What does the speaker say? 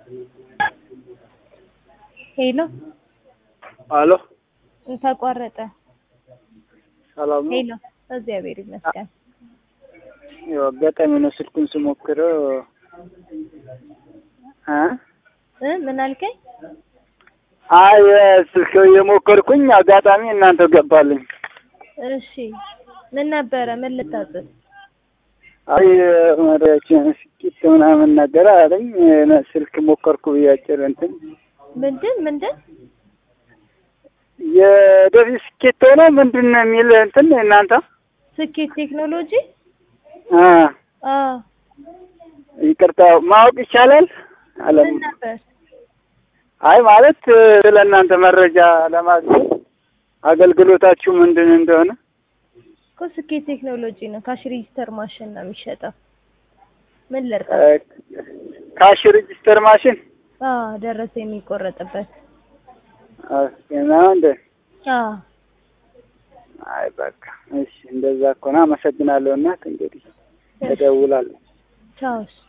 ሄሎ አሎ ተቋረጠ። ሰላም ነው። ሄሎ እግዚአብሔር ይመስገን። ያው አጋጣሚ ነው ስልኩን ስሞክረው እ እ ምን አልከኝ? አይ ስልክ የሞከርኩኝ አጋጣሚ እናንተ ገባልኝ። እሺ ምን ነበረ? ምን ልታጽፍ? አይ መሪያችን ስኪት ምናምን ነገር አለኝ። ስልክ ሞከርኩ ብያጭር እንትን ምንድን ምንድን የደፊ ስኬት ሆነ ምንድን ነው የሚል እንትን እናንተ ስኬት ቴክኖሎጂ አ አ ይቅርታ ማወቅ ይቻላል አለም ምን ነበር? አይ ማለት ስለ እናንተ መረጃ ለማግኘት አገልግሎታችሁ ምንድን እንደሆነ እኮ ስኬት ቴክኖሎጂ ነው። ካሽ ሬጂስተር ማሽን ነው የሚሸጠው። ምን ልርዳ? እ ካሽ ሬጂስተር ማሽን አ ደረሰ የሚቆረጥበት እና እንደ አ አይ በቃ እሺ፣ እንደዛ ከሆነ አመሰግናለሁ። እናት እንግዲህ እደውላለሁ። ቻውስ